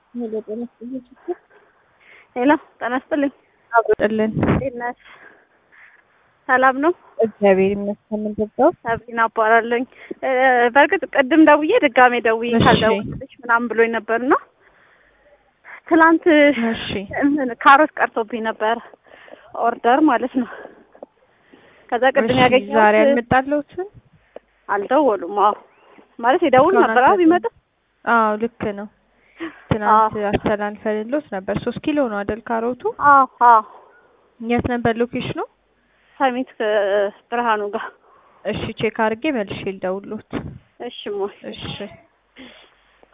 ሄሎ ጤና ይስጥልኝ። ሄሎ ጤና ይስጥልኝ። አብሮጥልን እንዴት ነሽ? ሰላም ነው? እግዚአብሔር ይመስገን። ምንድነው? ሰብሪና እባላለሁኝ። እ በእርግጥ ቅድም ደውዬ ድጋሜ ደውዬ እሺ። ካልደወልኩልሽ ምናምን ብሎኝ ነበርና ትላንት እሺ እንትን ካሮት ቀርቶብኝ ነበር ኦርደር ማለት ነው። ከዛ ቅድም እሺ፣ ያገኘሁት ዛሬ አልመጣለሁትም። አልደወሉም። አዎ ማለት የደውሉ እስካሁን ነበር። አዎ አልመጡም። ቢመጣ አዎ ልክ ነው። ትናንት አስተላልፈልሎት ነበር። ሶስት ኪሎ ነው አይደል ካሮቱ? አዎ አዎ የት ነበር ሎኬሽኑ? ሰሚት እ ብርሃኑ ጋር እሺ ቼክ አድርጌ መልሼ ልደውልሎት። እሺ ሞይ እሺ